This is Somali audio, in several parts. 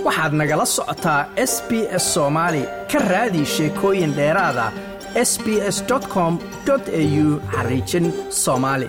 waxaad nagala socotaa s b s soomaali ka raadi sheekooyin dheeraada s b s com au xariijin soomaali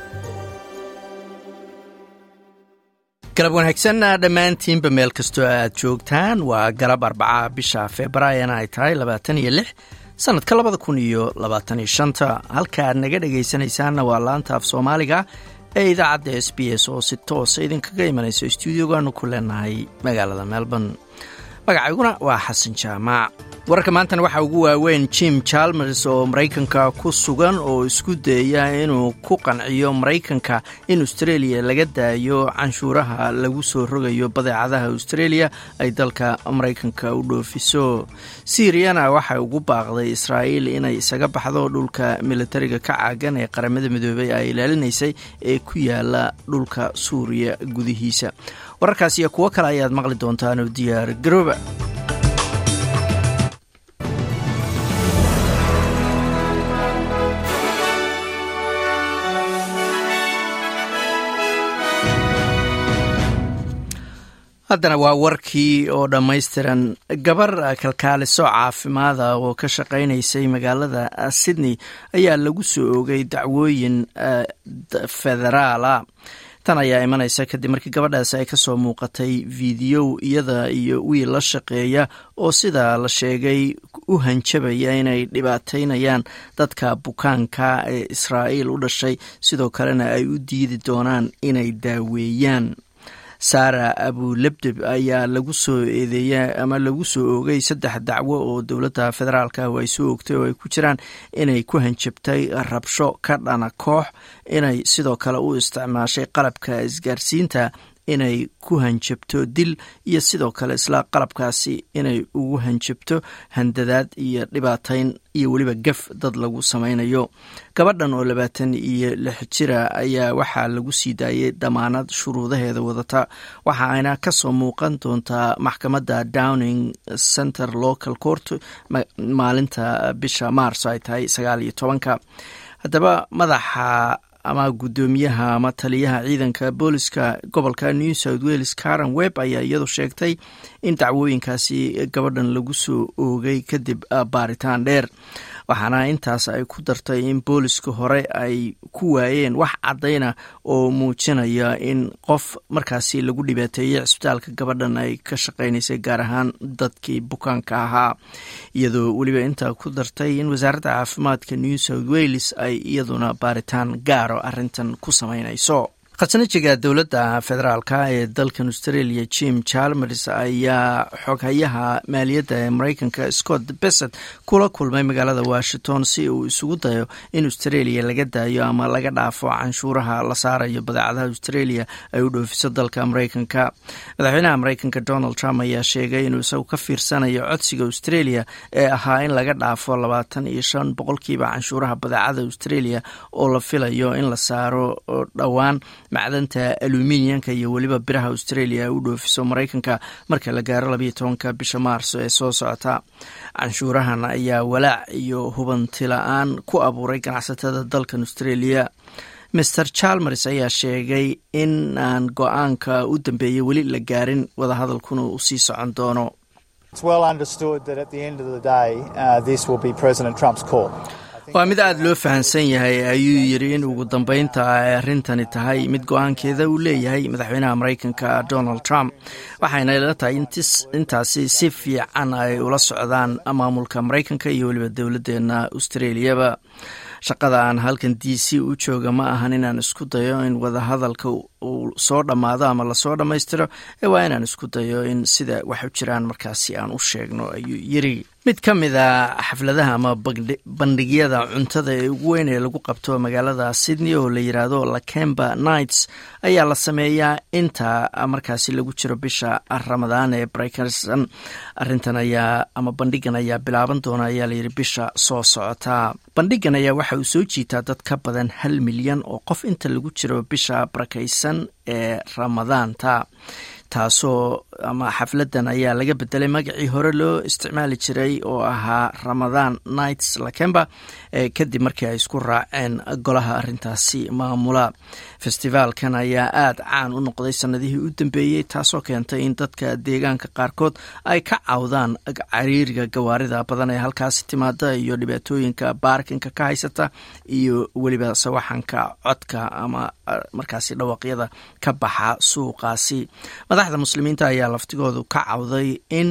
galab wanaagsan dhammaantiinba meel kastoo aad joogtaan waa galab arbaca bisha februaarina ay tahay labaatan iyo lix sanadka labada kun iyo labaatan iyo shanta halka aad naga dhegaysanaysaanna waa laanta af soomaaliga ee idaacadda s b s oo si toosa idinkaga imanayso stuudiogaanu ku leenahay magaalada melbourne magacayguna waa xasan jaamac wararka maantana waxaa ugu waaweyn jim jalmers oo maraykanka ku sugan oo isku dayaya inuu ku qanciyo maraykanka in australia laga daayo canshuuraha lagu soo rogayo badeecadaha australia ay dalka maraykanka u dhoofiso siiriyana waxay ugu baaqday israa'iil inay isaga baxdo dhulka militariga ka caagan ee qaramada midoobey ay ilaalinaysay ee ku yaala dhulka suuriya gudihiisa wararkaas iyo kuwo kale ayaad maqli doontaanoo diyaar garooba haddana waa warkii oo dhammaystiran gabar kalkaaliso caafimaada oo ka shaqaynaysay magaalada sydney ayaa lagu soo oogay dacwooyin federaala tan ayaa imanaysa kadib markii gabadhaasi ay kasoo muuqatay fiidiyow iyada iyo wiil la shaqeeya oo sidaa la sheegay u hanjabaya inay dhibaataynayaan dadka bukaanka ee israa'iil u dhashay sidoo kalena ay u diidi doonaan inay daaweeyaan saara abulebdeb ayaa lagu soo eedeeya ama lagu soo oogay saddex dacwo oo dowladda federaalk ah ay soo oogtay oo ay ku jiraan inay ku hanjabtay rabsho ka dhana koox inay sidoo kale u isticmaashay qalabka isgaarsiinta inay ku hanjabto dil iyo sidoo kale isla qalabkaasi inay ugu hanjabto handadaad iyo dhibaatayn iyo weliba gaf dad lagu samaynayo gabadhan oo labaatan iyo lix jira ayaa waxaa lagu sii daayay damaanad shuruudaheeda wadata waxa ayna kasoo muuqan doontaa maxkamadda downing center local court maalinta bisha maars ay tahay sagaal iyo tobanka haddaba madaxa ama guddoomiyaha ama taliyaha ciidanka booliska gobolka new south wales karen webb ayaa iyadu sheegtay in dacwooyinkaasi gabadhan lagu soo oogay kadib baaritaan dheer waxaana intaas ay ku dartay in booliska hore ay ku waayeen wax caddayna oo muujinaya in qof markaasi lagu dhibaateeyey cisbitaalka gabadhan ay ka shaqaynaysay gaar ahaan dadkii bukaanka ahaa iyadoo weliba intaa ku dartay in wasaaradda caafimaadka new south wales ay iyaduna baaritaan gaaro arrintan ku samaynayso khasnajiga dowladda federaalka ee dalkan australia jim jalmers ayaa xoghayaha maaliyadda ee maraykanka scott besset kula kulmay magaalada washington si uu isugu dayo in australia laga daayo ama laga dhaafo canshuuraha la saarayo badeecadaha australia ay u dhoofiso dalka maraykanka madaxweynaha maraykanka donald trump ayaa sheegay inuu isagu ka fiirsanayo codsiga australia ee ahaa in laga dhaafo labaatan iyo shan boqolkiiba canshuuraha badeecada australia oo la filayo in la saaro dhowaan macdanta aluminiyanka iyo weliba biraha australia u dhoofiso maraykanka marka la gaaro labayo tobanka bisha maarso ee soo socota canshuurahan ayaa walaac iyo hubanti la-aan ku abuuray ganacsatada dalkan australia master chalmers ayaa sheegay in aan go-aanka u dambeeyey weli la gaarin wadahadalkuna uu sii socon doono waa mid aada loo fahamsan yahay ayuu yidhi in ugu dambeynta ay arrintani tahay mid go-aankeeda uu leeyahay madaxweynaha maraykanka donald trump waxayna ila tahay intaasi si fiican ay ula socdaan maamulka maraykanka iyo weliba dowladdeena australiaba shaqada aan halkan d c u jooga ma ahan inaan isku dayo in wadahadalka uu soo dhammaado ama lasoo dhammaystiro ee waa inaan isku dayo in sida wax u jiraan markaasi aan u sheegno ayuu yiri mid ka mid a xafladaha ama bandhigyada cuntada ee ugu weyn ee lagu qabto magaalada sydney oo la yiraahdo lakemba nights ayaa la sameeyaa inta markaasi lagu jiro bisha ramadaan ee breykerson arintan ayaa ama bandhigan ayaa bilaaban doona ayaa layidhi bisha soo socota bandhigan ayaa waxa uu soo jiitaa dad ka badan hal milyan oo qof inta lagu jiro bisha barakaysan ee ramadaanta taasoo ama xafladan ayaa laga bedelay magacii hore loo isticmaali jiray oo ahaa ramadaan nights lakemba kadib markii ay isku raaceen golaha arintaasi maamula festivaalkan ayaa aada caan u noqday sanadihii u dambeeyey taasoo keentay in dadka deegaanka qaarkood ay ka cawdaan cariiriga gawaarida badan ee halkaasi timaada iyo dhibaatooyinka baarkinka ka haysata iyo weliba sawaxanka codka ama markaasi dhawaqyada ka baxa suuqaasi madaxda muslimiinta ayaa laftigoodu ka cawday in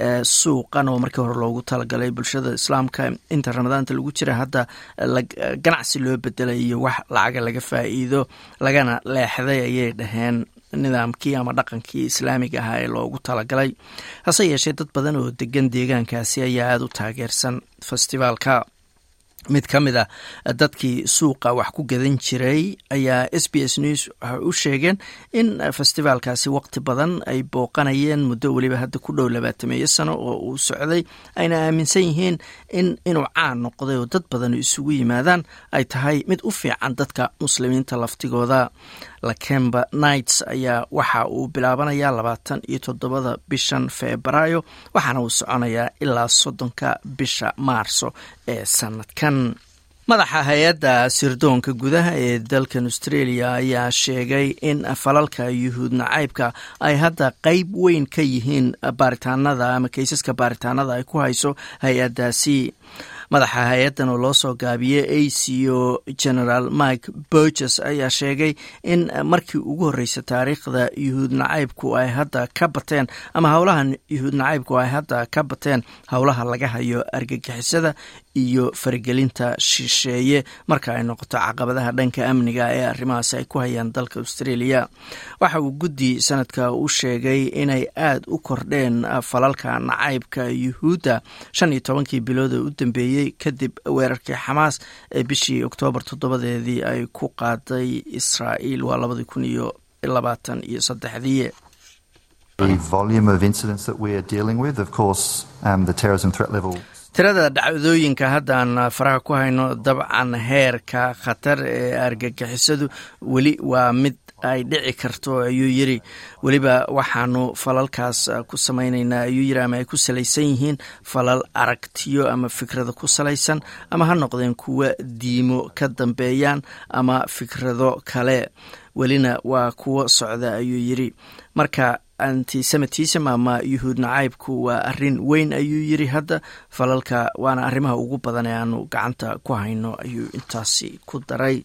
suuqan oo markii hore loogu talagalay bulshada islaamka inta ramadaanta lagu jira hadda ganacsi loo bedelay iyo wax lacaga laga faa'iido lagana leexday ayay dhaheen nidaamkii ama dhaqankii islaamiga ahaa ee loogu talagalay hase yeeshee dad badan oo degan deegaankaasi ayaa aada u taageersan festivaalka mid ka mid a dadkii suuqa wax ku gadan jiray ayaa s b s news waxay u sheegeen in festivaalkaasi waqti badan ay booqanayeen muddo weliba hadda ku dhow labaatameeyo sano oo uu socday ayna aaminsan yihiin in inuu caan noqday oo dad badan isugu yimaadaan ay tahay mid u fiican dadka muslimiinta laftigooda lakemba nights ayaa waxa uu bilaabanayaa labaatan iyo toddobada bishan febraayo waxaana uu soconayaa ilaa soddonka bisha maarso ee sanadkan madaxa hay-adda sirdoonka gudaha ee dalkan australia ayaa sheegay in falalka yuhuud nacaybka ay hadda qeyb weyn ka yihiin baaritaanada ama keysaska baaritaanada ay ku hayso hay-addaasi madaxa hay-addan oo loo soo gaabiyey aco general mike burges ayaa sheegay in markii ugu horreysay taariikhda yuhuud nacaybku ay hadda ka bateen ama howlaha yuhuud nacaybku ay hadda ka bateen howlaha laga hayo argagixisada iyo faragelinta shisheeye marka ay noqoto caqabadaha dhanka amniga ee arrimahaasi ay ku hayaan dalka australia waxa uu guddi sanadka u sheegay inay aada u kordheen falalka nacaybka yuhuudda shan iyo tobankii bilood ee u dambeeyey kadib weerarkii xamaas ee bishii oktoobar toddobadeedii ay ku qaaday israa'iil waa labadii kun iyo labaatan iyo saddexdii tirada dhacdooyinka haddaan faraha ku hayno dabcan heerka khatar ee argagixisadu weli waa mid ay dhici karto ayuu yiri weliba waxaanu falalkaas ku samaynaynaa ayuu yiri ama ay ku salaysan yihiin falal aragtiyo ama fikrado ku salaysan ama ha noqdeen kuwa diimo ka dambeeyaan ama fikrado kale welina waa kuwo socda ayuu yiri marka antisemitism ama yuhuud nacaybku waa arin weyn ayuu yiri hadda falalka waana arrimaha ugu badan ee aanu gacanta ku hayno ayuu intaasi ku daray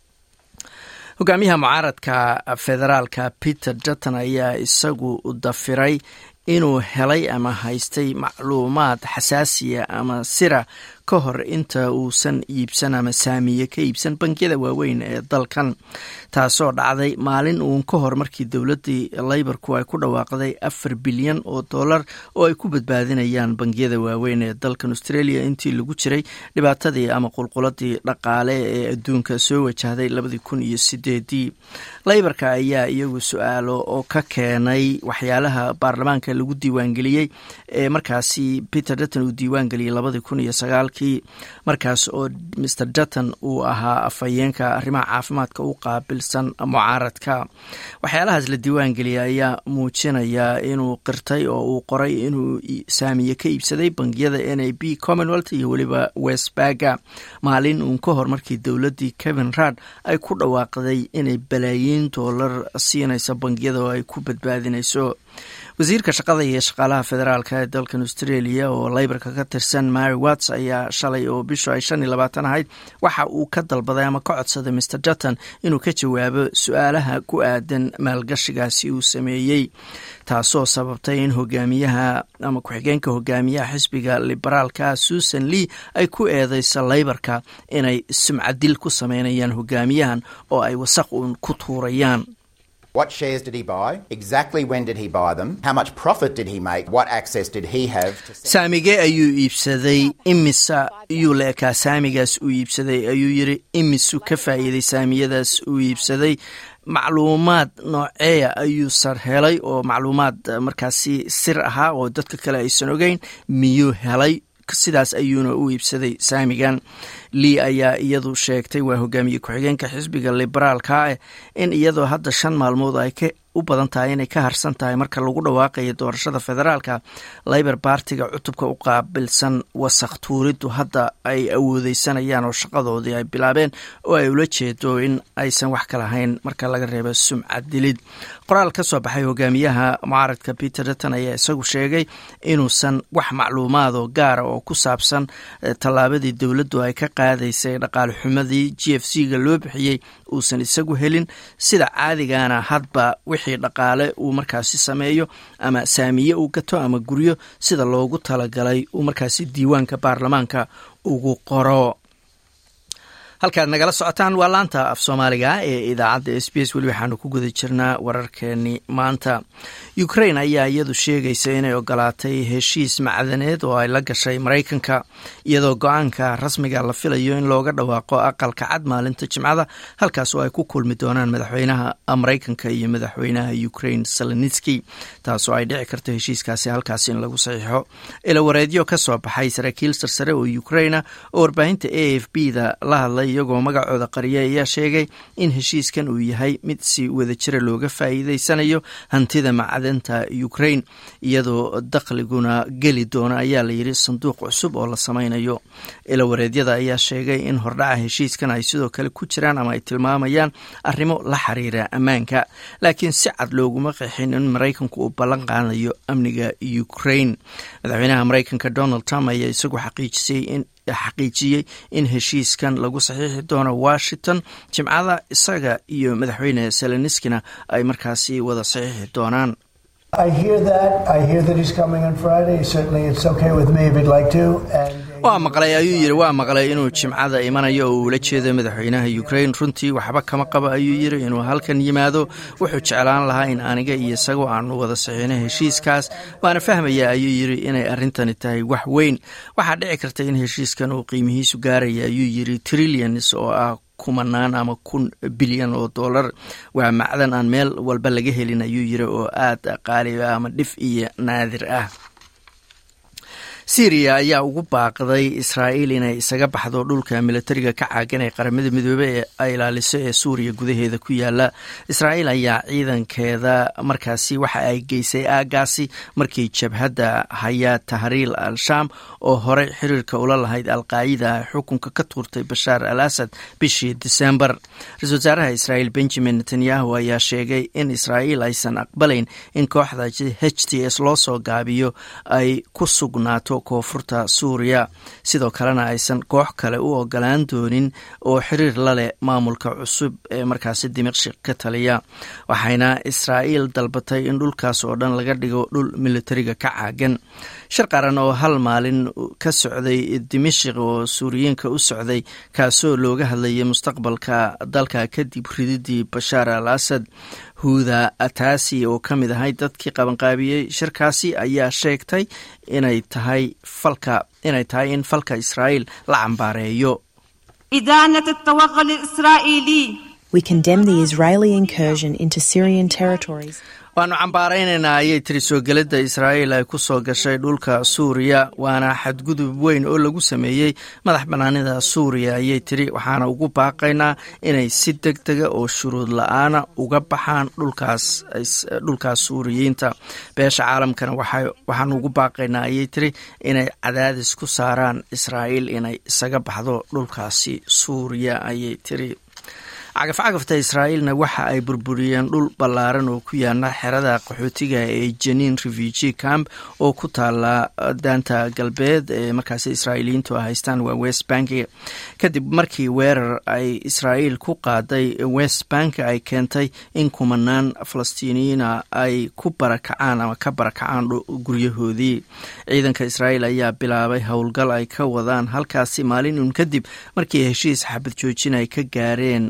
hogaamiyaha mucaaradka federaalka peter dutton ayaa isagu dafiray inuu helay ama haystay macluumaad xasaasiya ama sira ka hor inta uusan iibsan ama saamiye ka iibsan bangiyada waaweyn ee dalkan taasoo dhacday maalin uun ka hor markii dowladdii leybarku ay ku dhawaaqday afar bilyan oo dollar oo ay ku badbaadinayaan bangiyada waaweyn ee dalkan australia intii lagu jiray dhibaatadii ama qulquladii dhaqaale ee adduunka soo wajahday labadii kun iyo sideedii leybarka ayaa iyagu su-aalo oo ka keenay waxyaalaha baarlamaanka lagu diiwaangeliyey ee markaasi peter dutton uu diiwaangeliyey labadii kun iyo sagaal markaas oo mr dutton uu ahaa afhayeenka arrimaha caafimaadka u qaabilsan mucaaradka waxyaalahaas la diiwaangeliyay ayaa muujinaya inuu qirtay oo uu qoray inuu saamiye ka iibsaday bangiyada n a b commonwealth iyo weliba westbaga maalin uun ka hor markii dowladdii kevin rad ay ku dhawaaqday inay balaayiin doolar siinayso bangiyada oo ay ku badbaadinayso wasiirka shaqada iyo shaqaalaha federaalk ee dalkan australia oo leybarka ka tirsan mary watts ayaa shalay oo bishu ay shan iyo labaatan ahayd waxa uu ka dalbaday ama ka codsaday mr dutton inuu ka jawaabo su-aalaha ku aadan maalgashigaasi uu sameeyey taasoo sababtay in hogaamiyaha ama ku-xigeenka hogaamiyaha xisbiga liberaalka susan lee ay ku eedeyso leybarka inay sumcadil ku sameynayaan hogaamiyahan oo ay wasaq uun ku tuurayaan What shares did he buy? Exactly when did he buy them? How much profit did he make? What access did he have? saamige ayuu iibsaday imisa iyuu la ekaa saamigaas uu iibsaday ayuu yiri imisu ka faa'iiday saamiyadaas uu iibsaday macluumaad nooceeya ayuu sar helay oo macluumaad markaasi sir ahaa oo dadka kale aysan ogeyn miyuu helay sidaas ayuuna u iibsaday saamigan lii ayaa iyadu sheegtay waa hogaamiye ku-xigeenka xisbiga liberaalka ah in iyadoo hadda shan maalmood ay u badan tahay inay ka harsan tahay marka lagu dhawaaqayo doorashada federaalka labor bartiga cutubka u qaabilsan wasakh tuuriddu hadda ay awoodeysanayaan oo shaqadoodii ay bilaabeen oo ay ula jeedo in aysan wax ka lahayn marka laga reebo sumcad dilid qoraal ka soo baxay hogaamiyaha mucaaradka peter dutton ayaa isagu sheegay inuusan wax macluumaadoo gaara oo ku saabsan tallaabadii dowladdu ay ka qaadaysay dhaqaale xumadii g f c ga loo bixiyey uusan isagu helin sida caadigana hadba wixii dhaqaale uu markaasi sameeyo ama saamiye uu gato ama guryo sida loogu talagalay uu markaasi diiwaanka baarlamaanka ugu qoro halkaad nagala socotaan waa laanta af soomaaliga ee idaacadda s b s weli waxaanu ku guda jirnaa wararkeeni maanta ukrain ayaa iyadu sheegaysa inay ogolaatay heshiis macdaneed oo ay la gashay maraykanka iyadoo go-aanka rasmiga la filayo in looga dhawaaqo aqalka cad maalinta jimcada halkaas oo ay ku kulmi doonaan madaxweynaha maraykanka iyo madaxweynaha ukrain salenitski taasoo ay dhici karto heshiiskaasi halkaas in lagu saxiixo ilawareedyo ka soo baxay saraakiil sarsare oo ukraina oo warbaahinta a f b da la hadlay iyagoo magacooda qariya ayaa sheegay in heshiiskan uu yahay mid si wadajira looga faa'iideysanayo hantida macdanta ukrain iyadoo dakhliguna geli doona ayaa layidhi sanduuq cusub oo la samaynayo ilawareedyada ayaa sheegay in hordhaca heshiiskan ay sidoo kale ku jiraan ama ay tilmaamayaan arrimo la xiriira ammaanka laakiin si cad looguma qeexin in maraykanku uu ballan qaadayo amniga ukrain madaxweynaha maraykanka donald trump ayaa isagu xaqiijisay in xaqiijiyey in heshiiskan lagu saxiixi doono washington jimcada isaga iyo madaxweyne seleniskina ay markaasi wada saxiixi doonaan waa maqlay ayuu yidhi waa maqlay inuu jimcada imanayo oo uula jeedo madaxweynaha ukrain runtii waxba kama qabo ayuu yidhi inuu halkan yimaado wuxuu jeclaan lahaa in aniga iyo isagoo aanu wada saxiino heshiiskaas waana fahmaya ayuu yidhi inay arrintani tahay wax weyn waxaa dhici karta in heshiiskan uu qiimihiisu gaaraya ayuu yidhi trillions oo ah kumanaan ama kun bilyan oo dollar waa macdan aan meel walba laga helin ayuu yidhi oo aad qaali ah ama dhif iyo naadir ah syriya ayaa ugu baaqday israa'iil inay isaga baxdo dhulka militariga ka caagan ee qaramada midoobey ee ay ilaaliso ee suuriya gudaheeda ku yaala israa'iil ayaa ciidankeeda markaasi waxa ay geysay aagaasi markii jabhadda hayaa tahriil al-shaam oo horey xiriirka ula lahayd alqaacida ay xukunka ka tuurtay bashaar al asad bishii disembar ra-isul wasaaraha israa'iil benjamin netanyahu ayaa sheegay in israa'iil aysan aqbalayn in kooxda h t s loo soo gaabiyo ay ku sugnaato koonfurta suuriya sidoo kalena aysan koox kale u ogolaan doonin oo xiriir la leh maamulka cusub ee markaasi dimashik ka taliya waxayna israa'iil dalbatay in dhulkaas oo dhan laga dhigo dhul militariga ka caagan shir qaran oo hal maalin ka socday dimashik oo suuriyiinka u socday kaasoo looga hadlayay mustaqbalka dalka kadib rididii bashaar al asad huuda ataasi oo ka mid ahay dadkii qabanqaabiyey shirkaasi ayaa sheegtay inay tahay falka inay tahay in falka israa'iil la cambaareeyo إدانة التوغل الإسرائيلي We condemn the Israeli incursion into Syrian territories. waanu cambaaraynaynaa ayay tiri soo gelidda israa'iil ay ku soo gashay dhulka suuriya waana xadgudub weyn oo lagu sameeyey madax bannaanida suuriya ayay tiri waxaana ugu baaqaynaa inay si deg dega oo shuruud la-aana uga baxaan dhulkaas dhulkaas suuriyiinta beesha caalamkana waxaanu ugu baaqaynaa ayay tiri inay cadaadis ku saaraan israa'iil inay isaga baxdo dhulkaasi suuriya ayay tiri cagafcagafta israa'iilna waxa ay burburiyeen dhul ballaaran oo ku yaala xerada qaxootiga ee jeniin refugee camp oo ku taala daanta galbeed ee markaasi israa'iiliyiintu haystaan waa west bank kadib markii weerar ay israa'iil ku qaaday west bank ay keentay in kumanaan falastiiniyiina ay ku barakacaan ama ka barakacaan guryahoodii ciidanka israa'iil ayaa bilaabay howlgal ay ka wadaan halkaasi maalin uun kadib markii heshiis xabad joojin ay ka gaareen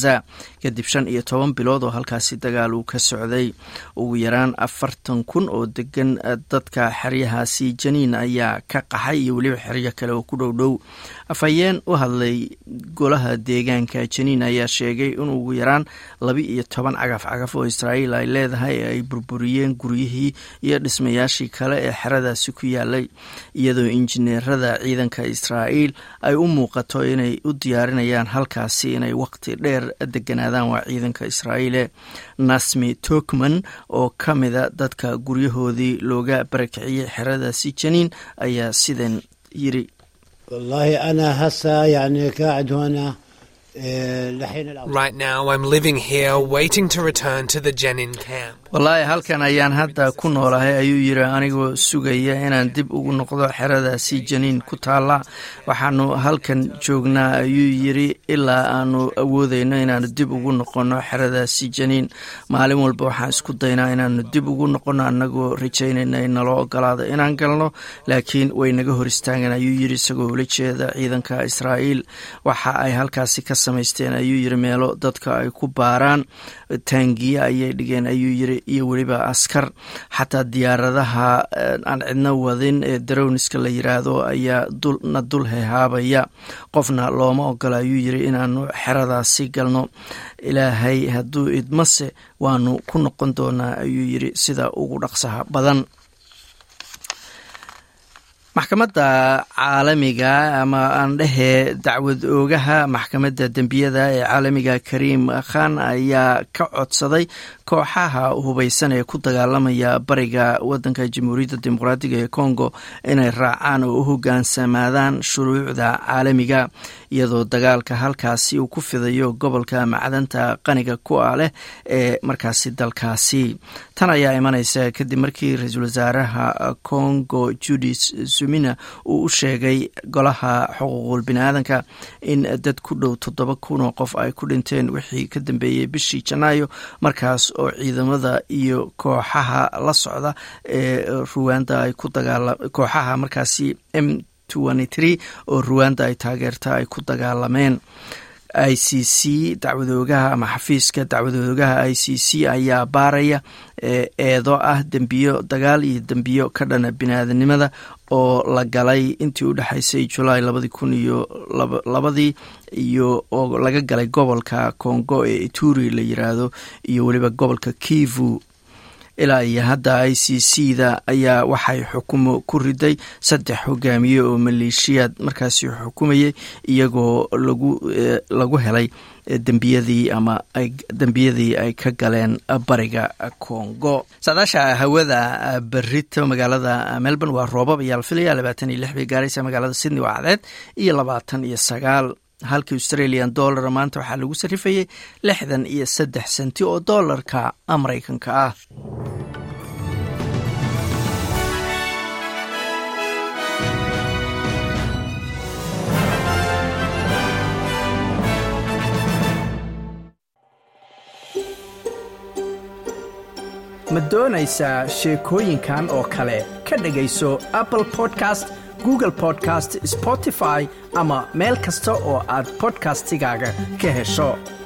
kadib shan iyo toban bilood oo halkaasi dagaal uu ka socday ugu yaraan afartan kun oo degan dadka xeryahaasi janiin ayaa ka qaxay iyo weliba xeryo kale oo ku dhow dhow afhayeen u hadlay golaha deegaanka janiin ayaa sheegay in ugu yaraan laba iyo toban cagaf cagaf oo israa'iil ay leedahay ay burburiyeen guryihii iyo dhismayaashii kale ee xeradaasi ku yaalay iyadoo injineerada ciidanka israa'iil ay u muuqato inay u diyaarinayaan halkaasi inay waqti dheer dheer deganaadaan waa ciidanka israa'iile nasmi tokman oo ka mida dadka guryahoodii looga barakiciyey xeradaasi janiin ayaa sidan yiri والله أنا هسه يعني قاعد هنا Right now, I'm living here waiting to return to the Jenin camp. wallaahi halkan ayaan hadda ku noolahay ayuu yidhi anigoo sugaya inaan dib ugu noqdo xeradaasi janiin ku taalla waxaanu halkan joognaa ayuu yidhi ilaa aanu awoodeyno inaanu dib ugu noqonno xeradaasi janiin maalin walba waxaan isku daynaa inaanu dib ugu noqonno annagoo rajaynayna in naloo ogolaado inaan galno laakiin way naga hor istaagan ayuu yidhi isagoo ula jeeda ciidanka israa'iil waxa ay halkaasi ka samaysteen ayuu yidhi meelo dadka ay ku baaraan taangiye ayay dhigeen ayuu yidhi iyo weliba askar xataa diyaaradaha aan cidno wadin ee darowniska la yiraahdo ayaa na dul hehaabaya qofna looma ogola ayuu yidhi inaanu xeradaasi galno ilaahay hadduu idmase waanu ku noqon doonaa ayuu yidhi sida ugu dhaqsaha badan maxkamadda caalamiga ama aan dhehee dacwad oogaha maxkamadda dembiyada ee caalamiga kariim khan ayaa ka codsaday kooxaha hubaysan ee ku dagaalamaya bariga wadanka jamhuuriyadda dimuqraatiga ee congo inay raacaan oo u hogaansamaadaan shuruucda caalamiga iyadoo dagaalka halkaasi uu ku fidayo gobolka macdanta qaniga ku ah leh ee markaasi dalkaasi tan ayaa imanaysa kadib markii ra-iisul wasaaraha congo judis sumina uu u sheegay golaha xuquuqul biniaadanka in dad ku dhow toddoba kun oo qof ay ku dhinteen wixii ka dambeeyey bishii janaayo markaas oo ciidamada iyo kooxaha la socda ee ruwanda ay ku dagaala kooxaha markaasi m oo ruwanda ay taageerta ay ku dagaalameen i c c dacwadoogaha ama xafiiska dacwadoogaha i c c ayaa baaraya eedo ah dembiyo dagaal iyo dembiyo ka dhana biniaadanimada oo la galay intii u dhexaysay julaay labadii kun iyo labadii iyo oo laga galay gobolka congo ee ituri la yiraahdo iyo weliba gobolka kivu ilaa iyo hadda i c c da ayaa waxay xukumo ku riday saddex hogaamiye oo maleeshiyaad markaasi xukumayay iyagoo lagu lagu helay dembiyadii ama dembiyadii ay ka galeen bariga congo saadaasha hawada berito magaalada melbourne waa roobab ayaa la filaya labaatan iyo lix bay gaaraysa magaalada sydney waa cadeed iyo labaatan iyo sagaal halka australian dollar maanta waxaa lagu sarifayay lixdan iyo saddex senti oo doolarka maraykanka ah ma doonaysaa sheekooyinkan oo kale ka dhegayso apple podcast google podcast spotify ama meel kasta oo aad bodkastigaaga ka hesho